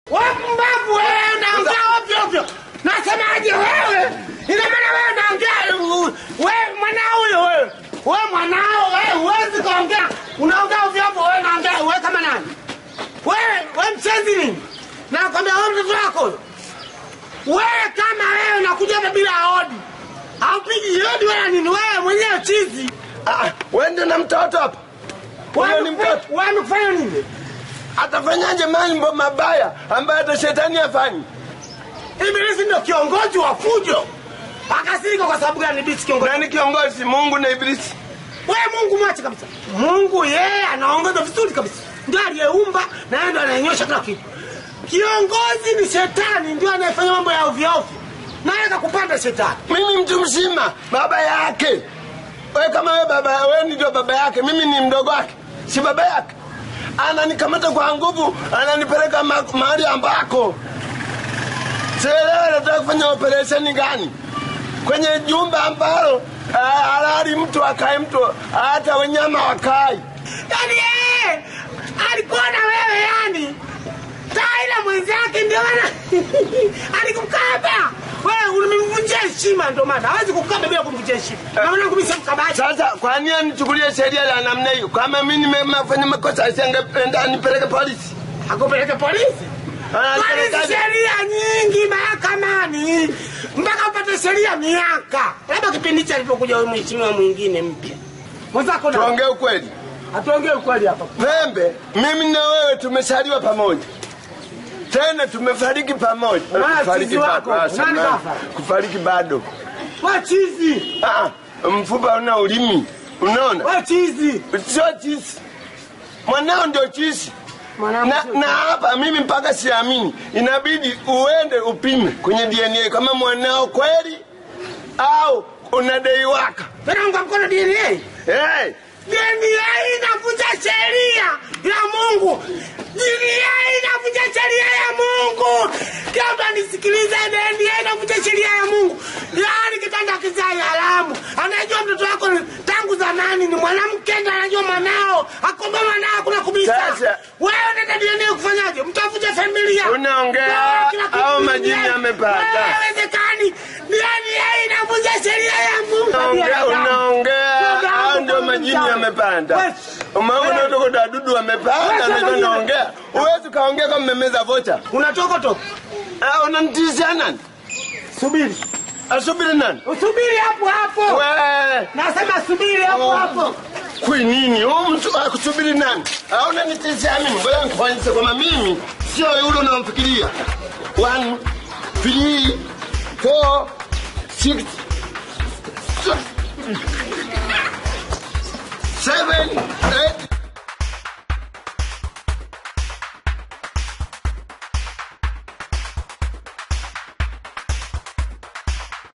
Wewe mpumbavu wewe unaongea ovyo ovyo. Nasemaje wewe? Ina maana wewe unaongea wewe mwanao huyo wewe. Wewe mwanao wewe huwezi kuongea. Unaongea ovyo ovyo wewe unaongea wewe kama nani? Wewe wewe mchezi nini? Nakwambia wewe mtoto wako. huyo. Wewe kama wewe unakuja hapa bila hodi. Haupigi hodi wala nini wewe mwenyewe chizi. Ah, wende na mtoto hapa. Huyo ni mtoto. Wewe umefanya nini? Atafanyaje mambo mabaya ambayo hata shetani afanyi? Ibilisi ndio kiongozi wa fujo. Akasirika kwa sababu gani Ibilisi kiongozi? Nani kiongozi? Mungu na Ibilisi. Wewe Mungu mwache kabisa. Mungu yeye anaongoza vizuri kabisa. Ndio aliyeumba na yeye ndio anayenyosha kila kitu. Kiongozi ni shetani ndio anayefanya mambo ya ovyo ovyo. Na yeye kupanda shetani. Mimi mtu mzima, baba yake. Wewe kama wewe baba, wewe ndio baba yake, mimi ni mdogo wake, si baba yake. Ananikamata kwa nguvu, ananipeleka ma- mahali ambako sielewi anataka kufanya operesheni gani kwenye jumba ambalo ah, halali mtu akae mtu hata wenyama wakai. Yaani yeye alikuwa na wewe yani. Taila mwenzake ndio maana alikukaba. Wewe ulimvunjia heshima ndio maana hawezi kukaba bila kumvunjia heshima. Na maana kumisa mkabaji. Sasa kwa nini anichukulie sheria ya namna hiyo? Kama mimi nimefanya makosa, asingependa nipeleke polisi. Akupeleke polisi. Kwani Ananipelekaje? sheria nyingi mahakamani mpaka upate sheria miaka, labda kipindi cha alipokuja huyu mheshimiwa mwingine mpya mwenzako. na- Tuongee ukweli. Hatuongee ukweli hapa. Pembe, mimi na wewe tumesaliwa pamoja, tena tumefariki pamoja. Unaona Kufariki chizi wako? bado, ah, Nani samahani. kafa? Kufariki bado. We chizi, Ah, mfupa una ulimi, unaona? we chizi. Sio chisi, mwanao ndio chisi. Mwanangu Na, sio na hapa mimi mpaka siamini, inabidi uende upime kwenye DNA kama mwanao kweli au unadaiwaka. Naunga mkono DNA. Hey, DNA inavunja sheria ya Mungu. DNA inavunja sheria ya Mungu. Kila mtu anisikilize, DNA inavunja sheria ya Mungu. Yaani kitanda kizai haramu. Anajua mtoto wako ni- tangu zamani ni mwanamke ndo anajua mwanao. Akomba mwanao kuna kubisa. Sasa- Wewe unaenda DNA kufanyaje? Mtavunja familia. Unaongea Wewe kila kitu au ni majini DNA. yamepanda? Wewe Haiwezekani. DNA inavunja sheria ya Mungu. unaongea unaongea, Dada, au ndio majini yamepanda? Umeona unatoka dadudu wamepanda, Wewe, ndio naongea. Huwezi kaongea kama mmemeza vocha. Unatoka toka. Ah, unanitishia nani? Subiri. Asubiri nani? Usubiri hapo hapo. We, Nasema subiri hapo hapo. kwi nini? Huyu mtu akusubiri nani? Au unanitishia mimi? Ngoja nikuonyeshe kwamba mimi sio yule unamfikiria. One, three, four, six, seven,